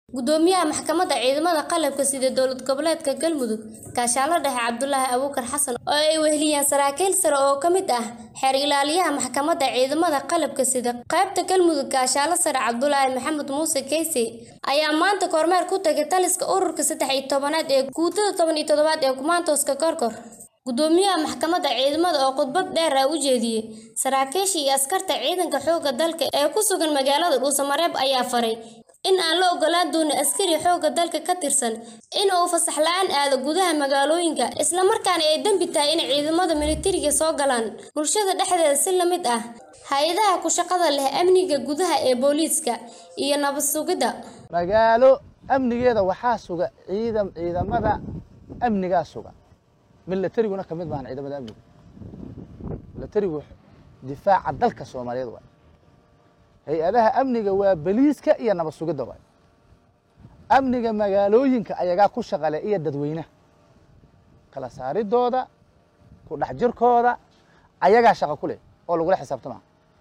Gudoomiyaha Maxkamadda Ciidamada Qalabka Sida Dowlad Goboleedka Galmudug Kaashaale Dhexe Cabdulaahi Abuukar Xasan oo ay weheliyaan saraakiil sare oo ka mid ah xeer ilaaliyaha Maxkamadda Ciidamada Qalabka Sida qaybta Galmudug Kaashaale Sare Cabdulaahi Maxamed Muuse Keysey ayaa maanta kormeer ku tagay taliska ururka saddex iyo tobanaad ee guutada toban iyo toddobaad ee Kumaantooska Koorkoor gudoomiyaha maxkamadda ciidamada oo khudbad dheer ah u jeediyey saraakiisha iyo askarta ciidanka xoogga dalka ee ku sugan magaalada dhuusamareeb ayaa faray in aan la ogolaan doonin askari xoogga dalka ka tirsan in uu fasax la-aan aado gudaha magaalooyinka islamarkaana ay dembi tahay in ciidamada militariga soo galaan bulshada dhexdeeda si la mid ah hay-adaha ku shaqada leh amniga gudaha ee booliiska iyo nabad sugidda magaalo amnigeeda waxaa suga ciidam ciidamada amnigaa suga milatariguna ka mid maahan ciidamada amniga milatarigu difaaca dalka soomaaliyeed waay hay-adaha amniga waa beliiska iyo nabad sugidda waay amniga magaalooyinka ayagaa ku shaqale iyo dadweynaha kala saaridooda ku dhex jirkooda ayagaa shaqo ku leh oo lagula xisaabtama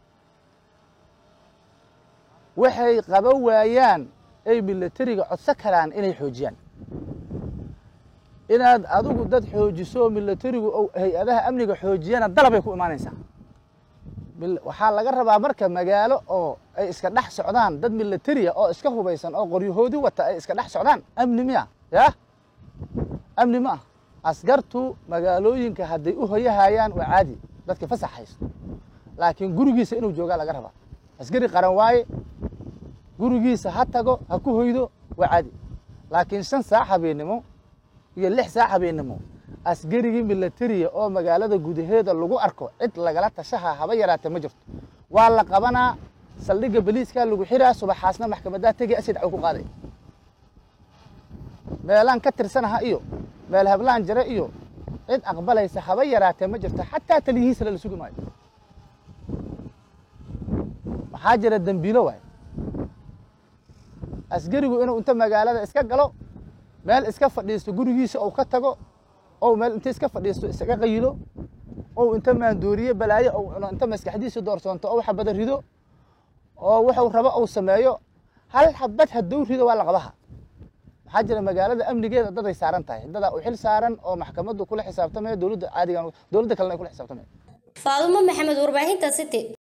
waxay qaba waayaan ay milatariga codso karaan inay xoojiyaan inaad adigu dad xoojiso milatarigu hay-adaha amniga xoojiyana dalabay ku imaanaysaa waxaa laga rabaa marka magaalo oo ay iska dhex socdaan dad militariya oo iska hubaysan oo qoryahoodi wata ay iska dhex socdaan amni miya yah amni ma ah askartu magaalooyinka hadday u hoyahayaan waa caadi dadka fasax haysto laakiin gurigiisa inuu joogaa laga rabaa askari qaran waaye gurigiisa ha tago ha ku hoydo waa caadi laakiin shan saac habeennimo iyo lix saac habeennimo askarigii milatariya oo magaalada gudaheeda lagu arko cid lagala tashaha haba yaraatee ma jirto waa la qabanaa saldhigga beliiskaa lagu xiraa subaxaasna maxkamadaa tegi asi dhaco ku qaaday meelaan ka tirsanaha iyo meel hablaan jare iyo cid aqbalaysa haba yaraatee ma jirto xataa taliyihiisala la sugi maayo maxaa jira dembiilo waay askarigu inuu inta magaalada iska galo meel iska fadhiisto gurigiisa ou ka tago ou meel inta iska fadhiisto isaga qayilo ou inta maandooriye balaayo ou cuno inta maskaxdiisa doorsoonto ou xabada rido oo wuxuu rabo ou sameeyo hal xabad hadduu rido waa la qabaha maxaa jira magaalada amnigeeda daday saaran tahay dadaa u xil saaran oo maxkamaddu kula xisaabtamaya dowladda caadigan dowladda kalena ay kula xisaabtamaya faadumo maxamed warbaahinta city